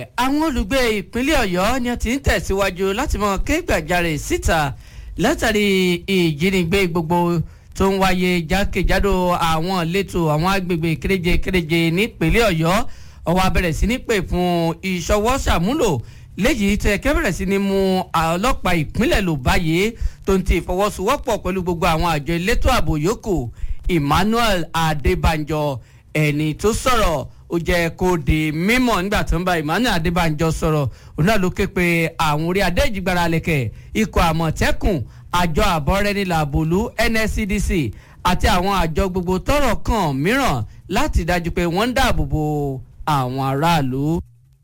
ẹ̀wẹ̀ àwọn olùgbé ìpínlẹ̀ ọ̀yọ́ ni a ti ń tẹ̀síwájú láti mọ ké gbàjarè síta látàrí ìjínigbé gbogbo tó ń wáyé jákèjádò àwọn ìletò àwọn agbègbè kéréje kéréje nípínlẹ̀ ọ̀yọ́ ọwọ́ abẹ̀rẹ̀ sí ní pè fún ìṣọwọ́ ṣàmúlò léyìí tẹ kẹ́bẹ̀rẹ̀ sí ni mú ọlọ́pàá ìpínlẹ̀ lò báyìí tó ń ti ìfọwọ́sowọ́pọ̀ pẹ̀lú gbogbo àwọn àjọ elétò ààbò yòókù emmanuel adébánjọ ẹni tó sọ̀rọ̀ ó jẹ́ kó di mímọ̀ nígbà tó ń bá emmanuel adébánjọ sọ̀rọ̀ òun náà ló ké pe àwọn orí adéjìgbára lẹ̀kẹ̀ ikọ̀ àmọ̀tẹ́kùn àjọ àbọ̀rẹ́nilà àbòlú nscdc àti àwọn àjọ gbogbo tọ́rọ̀ kàn mìíràn láti dájú pé wọ́n ń dáàbò bo àwọn aráàlú.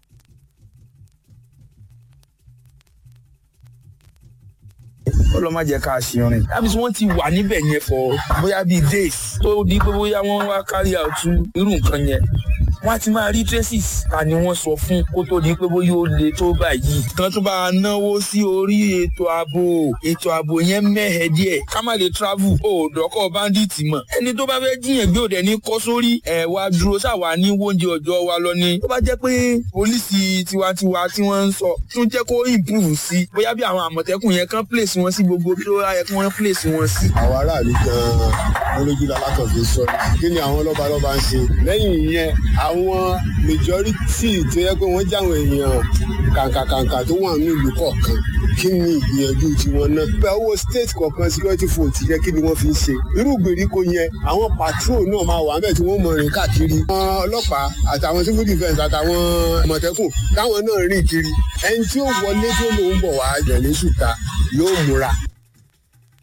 ọlọ́ má jẹ́ ká ṣìrìn dábìsí wọ́n ti wà níbẹ̀ yẹn for bóyá bíi days tó di pé bóyá wọ́n wá carry out irú nǹkan yẹn wọ́n á ti máa rí traces ta ni wọ́n sọ fún kó tó di pé bóyá ó le tó báyìí kan tó bá náwó sí orí ètò ààbò ètò ààbò yẹn mẹ́hẹ̀ díẹ̀ ká má lè travel ó dọ́kọ̀ bandit mọ̀ ẹni tó bá fẹ́ jiyàn gbé òde ní kọ́ sórí ẹ̀ wá dúró sáwà ní wóúnjẹ ọjọ́ wa lọ ni tó bá jẹ́ pé pólísì tiwantiwa tí wọ́n ń sọ tún jẹ́ kó improve sí bóyá bí àwọn àmọ̀tẹ́kùn yẹn kán place wọn sí gbogbo bí ó yẹ kí wọ́n place wọn sí. àwọn aráàlú gan-an olójúlá látọ̀fẹ́ sọ kí ni àwọn lọ́balọ́ba ń ṣe lẹ́yìn ìyẹn àwọn majority tó yẹ pé wọ́n jáwọn èèyàn kàǹkàkàǹkà tó wà ní ìlú kọ̀ọ̀kan kí ni ìgbìyànjú tiwọn náà. bẹ́ẹ̀ owó state kọ̀ọ̀kan security force yẹ kí ni wọ́n fi ń ṣe. irú ìgbèríko yẹn àwọn patrol náà máa wà mẹ́ẹ̀ tí wọ́n mọ̀ rìn káàkiri. àwọn ọlọ́pàá àtàwọn civil defence àtàwọn àmọ̀tẹ́kùn táwọn náà rìn kiri. ẹni tí ó wọlé tó lòún bọ̀ wá jẹ̀lé ṣùtà yóò múra